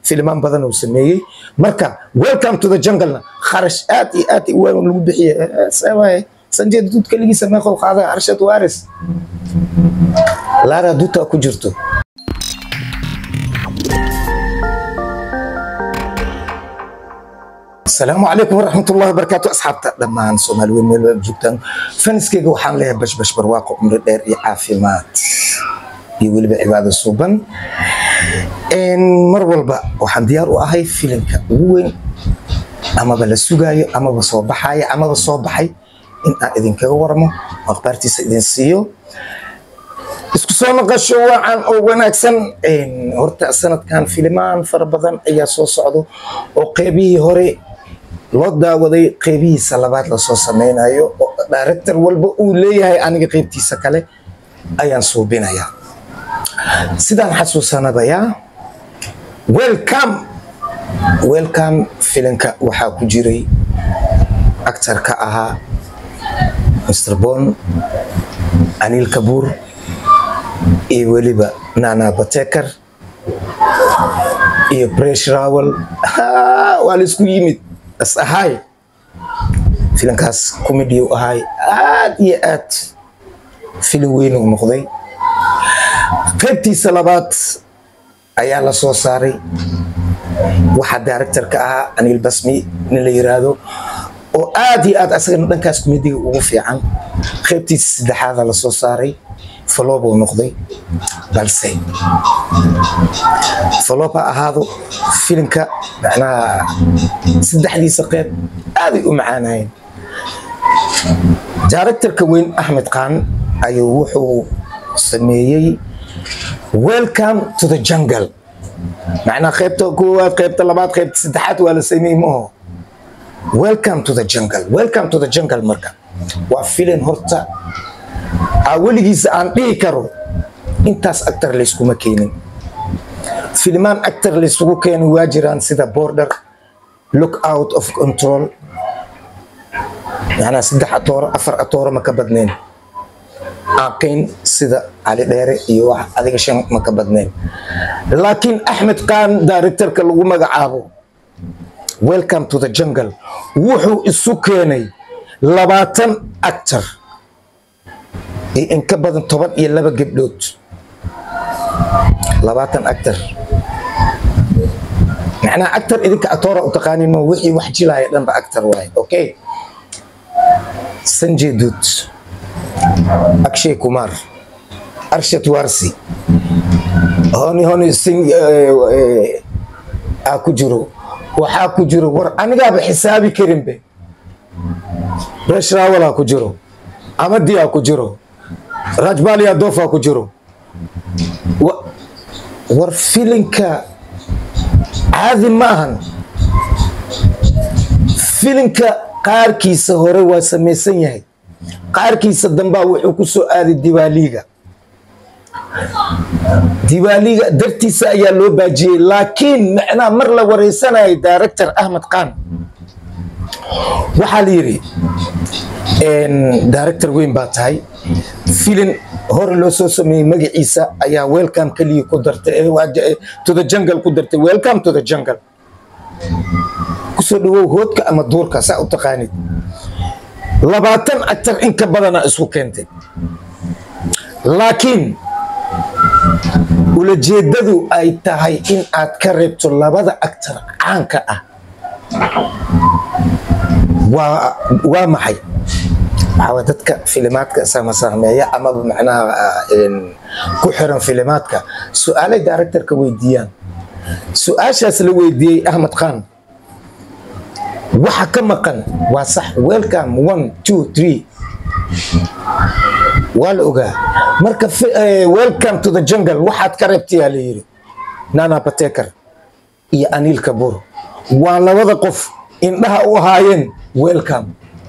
filimaan badan uu sameeyey marka welcome to the jungle-na kharash aad iyo aad u weyn lagu bixiyey sawaye sanjay duud keligiisa meeqow qaaday arshad waris laara duuta ku jirto asalaamu calaykum waraxmatullahi wabarakaatu asxaabta dhammaan soomaali weyn meel wada joogtaan faniskeyga waxaan leeyahay bashbash barwaaqo cumri dheer iyo caafimaad iyo weliba cibaado suuban mar walba waxaan diyaar u ahay filimka ugu weyn amaba la sugaayo amaba soo baxaya amaba soo baxay in aan idinkaga waramo akhbaartiisa idin siiyo isku soo noqosho wacan oo wanaagsan horta sanadkan filimaan fara badan ayaa soo socdo oo qeybihii hore loo daawaday qeybihiisa labaad lasoo sameynayo oo director walba uu leeyahay aniga qeybtiisa kale ayaan suubinayaa sidaan xasuusanabayaa welcome welcome filinka waxaa ku jiray actarka ahaa mr bon anil kabuur iyo weliba nana batekar iyo bresh rawel waa la isku yimid as ahay filinkaas comedy u ahay aad iyo aad filin weyn uu noqday qaybtiisa labaad ayaa la soo saaray waxaa directorka ahaa anil basmi nin la yiraahdo oo aad iyo aad asagana dhankaas comediga ugu fiican qaybtiisa saddexaada la soo saaray falob uu noqday balse falob ha ahaado filimka macnaha saddexdiisa qeyb aaday u macaanayeen directorka weyn axmed khan ayuu wuxuu sameeyey welcome to the jungle macnaha qaybta koowaad qaybta labaad qaybta saddexaad waa la sameeyey maaho welcome to the jungle welcome to the jungle marka waa filin horta aa weligiisa aan dhihi karo intaas actor layskuma keenin filimaan actor laysugu keenin waa jiraan sida border look out of control macnaha saddex atooro afar atooro ma ka badnayn aqayn sida cali dheere iyo wax adiga shan ma ka badnayn laakiin axmed khan directorka lagu magacaabo welcome to the jungle wuxuu isu keenay labaatan actor iyo in ka badan toban iyo laba gabdhood labaatan actor macnaha actor idinka atoora u taqaanin ma wixii wax jilaaya dhanba actor waaye okay sanjay duud akshay kumar arshad warsi honi honi sing aa ku jiro waxaa ku jiro war anigaaba xisaabi karinbe bresh rawal aa ku jiro amadi aa ku jiro rajbali adof aa ku jiro war filinka caadi ma ahan filinka qaarkiisa hore waa samaysan yahay qaarkiisa dambaa wuxuu ku soo aaday diwaaliga diwaaliga dartiisa ayaa loo baajiyey laakiin macnaha mar la wareysanayay director ahmed khan waxaa la yidhi director weyn baa tahay filin hore loo soo sameeyey magaciisa ayaa welcome keliya ku dartay to the jungle ku dartay welcome to the jungle kusoo dhawow hoodka ama duurka saa u taqaanid labaatan actar in ka badana isku keentay laakiin ulajeedadu ay tahay in aad ka reebto labada actar caanka ah waa waa maxay waxaa dadka filimaadka samasahmeeya amaba macnaha ku xiran filimaadka su-aalay directorka weydiiyaan su-aashaas la weydiiyey ahmed khan waxa ka maqan waa sax welcome one two three waa la ogaa marka welcome to the jungle waxaad ka reebtayaa la yidhi nana batekar iyo anil kabur waa labada qof indhaha u ahaayeen welcome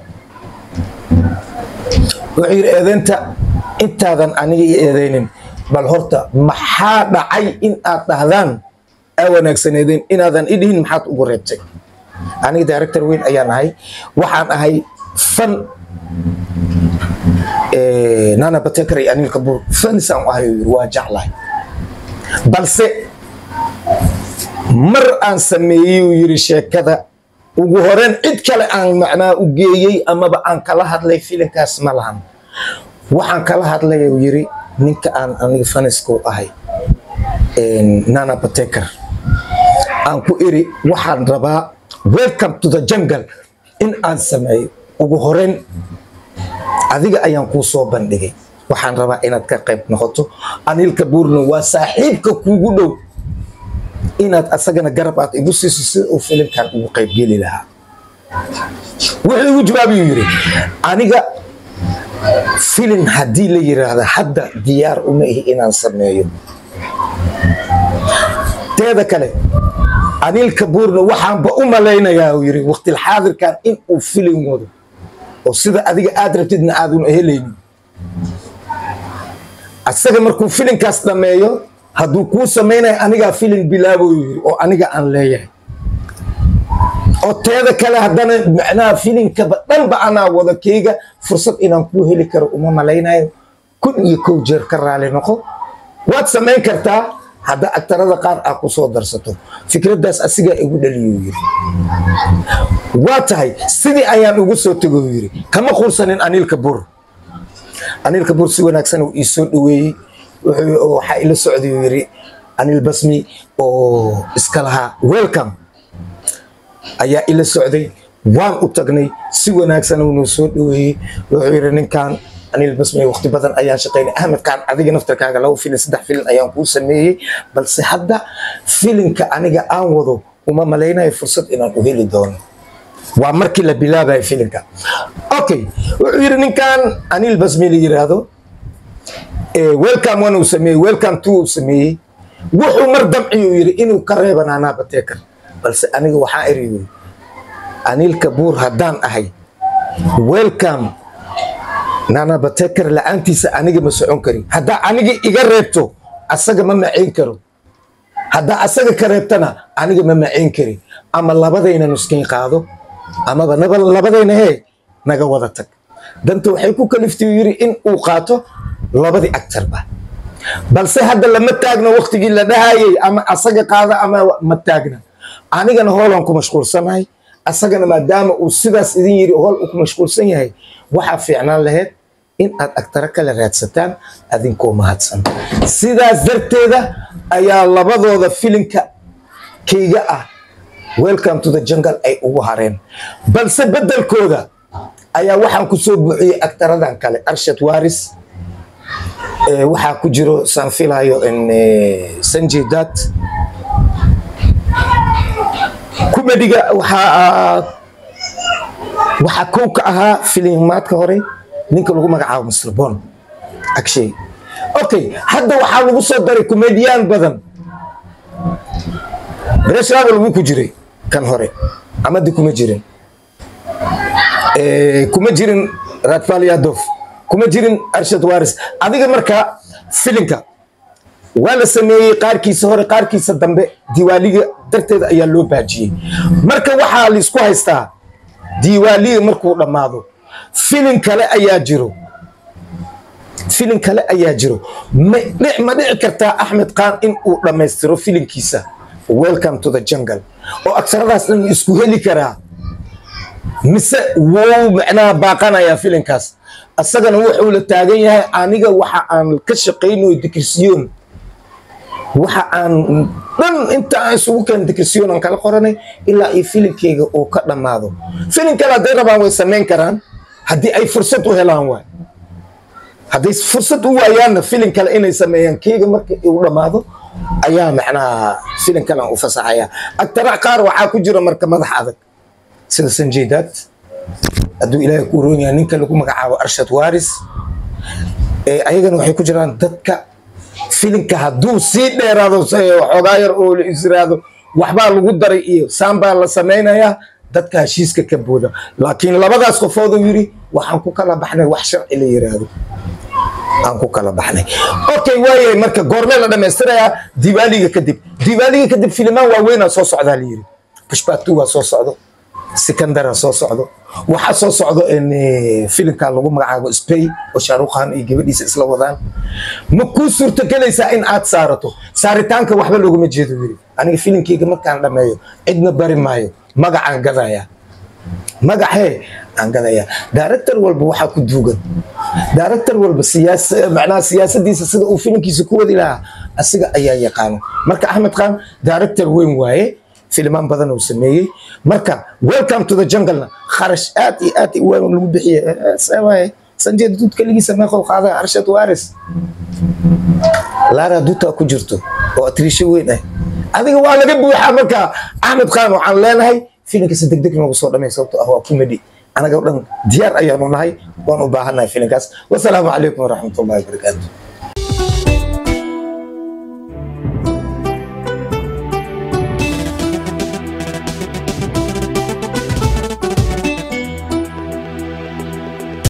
wuxuu yidhi eedeynta intaadan aniga iyo eedeynin bal horta maxaa dhacay in aad dhahdaan aa wanaagsaneedeen inaadan idhihin maxaad ugu reebtay aniga director weyn ayaan ahay waxaan ahay fan nana batekar iyo anil kabur fanisaan u ahay waa jeclahay balse mar aan sameeyey uu yiri sheekada ugu horeyn cid kale aan macnaa u geeyey amaba aan kala hadlay filinkaas ma lahan waxaan kala hadlay uu yiri ninka aan aniga faniska u ahay nana bateker aan ku iri waxaan rabaa welcome to the jungle in aan sameeyo ugu horeyn adiga ayaan kuu soo bandhigay waxaan rabaa inaad ka qayb noqoto anilka buurno waa saaxiibka kuugu dhow inaad asagana garab aad igu siiso sida uu filimkan ugu qaybgeli lahaa wuxuu igu jawaabiyuu yidhi aniga filim haddii la yiraahdo hadda diyaar uma ihi inaan sameeyo teeda kale anilka buurna waxaanba u malaynayaa uu yidhi waqtilxaadirkan in uu filim wado oo sida adiga aad rabtidna aaduna helaynin asaga markuu filinkaas dhameeyo hadduu kuu samaynayo anigaa filin bilaabo yiri oo aniga aan leeyahay oo teeda kale haddana macnaha filinkaba dhanba anaa wada keyga fursad inaan kuu heli karo uma malaynayo kun iyo kow jeer ka raali noqo waad samayn kartaa hadda agtarada qaar aa ku soo darsato fikraddaas asigaa igu dhaliyuu yiri waa tahay sidii ayaan ugu soo tego yiri kama quursanin anilka bur anilka bur si wanaagsan uu ii soo dhaweeyey waxaa ila socday uu yiri anil basmi oo iska lahaa welcome ayaa ila socday waan u tagnay si wanaagsan uunuu soo dhaweeyey wuxuu yiri ninkan anil basmi waqti badan ayaan shaqaynay ahmed kaan adiga naftarkaaga laba filin saddex filin ayaan kuu sameeyey balse hadda filinka aniga aan wado uma malaynayo fursad inaan u heli doono waa markii la bilaabayo filinka okay wuxuu yiri ninkan anil basmi la yiraahdo welcome one uu sameeyey welcome two uu sameeyey wuxuu mar damci uu yiri inuu ka reeba naanaa bateekar balse aniga waxaa iri yiri anilka buur haddaan ahay welcome naanaa bateekar la-aantiisa aniga ma socon karin haddaa aniga iga reebto asaga ma macayn karo haddaa asaga ka reebtana aniga ma macayn karin ama labadayna nuskiin qaado amaba labadayna hee naga wada tag danta waxay ku kaliftay yiri in uu qaato labadii actarba balse hadda lama taagna waktigii la dhahayay ama asaga qaada ama ma taagna anigana hoolaan ku mashquulsanahay asagana maadaama uu sidaas idin yiri hool uu ku mashquulsan yahay waxaa fiicnaan lahayd in aad agtaro kale raadsataan adinkoo mahadsan sidaas darteeda ayaa labadooda filinka kayga ah welcome to the jungle ay ugu hareen balse bedelkooda ayaa waxaan ku soo buuxiyey agtaradan kale arshad waris waxaa ku jiro saan filayo sanjay dat kumediga waxaa waxaa kow ka ahaa filimaadka hore ninka lagu magacaabo mr bon agshay okay hadda waxaa lagu soo daray kumediyaan badan breshravel wuu ku jiray kan hore amadi kuma jirin kuma jirin radfalyadov kuma jirin arshad waris adiga marka filinka waa la sameeyey qaarkiisa hore qaarkiisa dambe diwaaliga darteeda ayaa loo baajiyey marka waxaa laisku haystaa diwaaliga markuu dhammaado filin kale ayaa jiro filin kale ayaa jiro ma dhici kartaa axmed khan in uu dhammaystiro filinkiisa welcome to the jungle oo agsaradaas dhan isku heli karaa mise wuu macnaha baaqanayaa filinkaas asagana wuxuu la taagan yahay aniga waxa aan ka shaqaynayo dikrisiyoon waxa aan dhan inta aan isugu keen dikrisiyoon aan kala qoranay ilaa iyo filinkeyga uu ka dhammaado filin kale hadday rabaan way samayn karaan haddii ay fursad u helaan waay hadday fursad u waayaanna filin kale inay sameeyaan keyga marka uu dhammaado ayaa macnaha filin kale aan u fasaxaya agtara qaar waxaa ku jira marka madax adag sida sanjaydaad hadduu ilaahay ku roon yahay ninka lagu magacaabo arshad waris ayagana waxay ku jiraan dadka filinka hadduu sii dheeraado waxoogaa yar oo la israado waxbaa lagu daray iyo saambaa la samaynayaa dadka heshiiska ka booda laakiin labadaas qofooduu yidhi waxaan ku kala baxnay wax sharci la yiraahdo aan ku kala baxnay okay waayahay marka goormee la dhammaystirayaa diwaaliga kadib diwaaliga kadib filimaan waaweynaa soo socdaa la yidhi pushbatu waa soo socdo sikandara soo socdo waxaa soo socdo filimka lagu magacaabo spay oo shaarukhan iyo gabadhiisa isla wadaan ma kuu suurtagelaysaa in aad saarato saaritaanka waxba looguma jeedo weli aniga filimkeyga markaan dhammeeyo cidna bari maayo magacaan gadaya magacee aan gadaya director walba waxaa ku duugan director walba siyaasa macnaha siyaasadiisa sida uu filimkiisa ku wadi lahaa asiga ayaa yaqaano marka axmed khan director weyn waaye filimaan badan uu sameeyey marka welcome to the jungle-na kharash aad iyo aad u weyn lagu bixiye waaye sanjeed duud keligiisa meeqow qaada arshad waris laara duuta ku jirto oo atriisho weyn ah adiga waa laga buuxaa marka axmed khan waxaan leenahay filimkiisa degdeg noogu soo dhamay sababto ah waa comedy anaga dhan diyaar ayaanu nahay waan u baahannahay filimkaas wasalaamu calaykum waraxmatullahi wabarakaatu